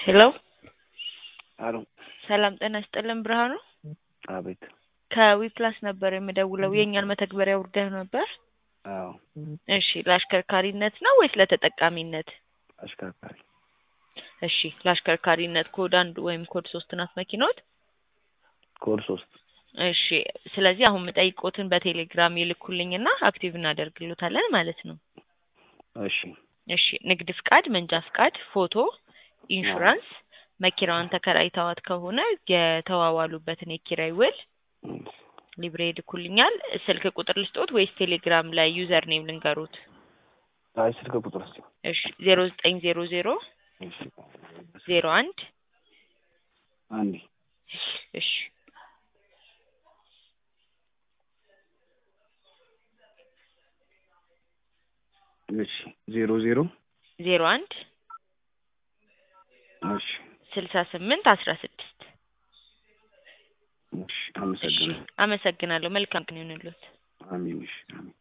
ሄሎ አሎ ሰላም ጤና ይስጥልን ብርሃኑ አቤት ከዊፕላስ ነበር የምደውለው የእኛን መተግበሪያ ውርደህ ነበር አዎ እሺ ለአሽከርካሪነት ነው ወይስ ለተጠቃሚነት አሽከርካሪ እሺ ለአሽከርካሪነት ኮድ አንድ ወይም ኮድ ሶስት ናት መኪኖት ኮድ ሶስት እሺ ስለዚህ አሁን የምጠይቆትን በቴሌግራም ይልኩልኝና አክቲቭ እናደርግሎታለን ማለት ነው እሺ እሺ ንግድ ፍቃድ መንጃ ፍቃድ ፎቶ ኢንሹራንስ መኪናዋን ተከራይተዋት ከሆነ የተዋዋሉበትን የኪራይ ውል ሊብሬ ይልኩልኛል ስልክ ቁጥር ልስጦት ወይስ ቴሌግራም ላይ ዩዘር ኔም ልንገሩት አይ ስልክ ቁጥር እስኪ እሺ ዜሮ ዘጠኝ ዜሮ ዜሮ እሺ ዜሮ አንድ አንዴ እሺ እሺ ዜሮ ዜሮ ዜሮ አንድ እሺ ስልሳ ስምንት አስራ ስድስት እሺ እሺ አመሰግናለሁ አመሰግናለሁ መልካም ቀን ይሁንልዎት አሜን እሺ አሜን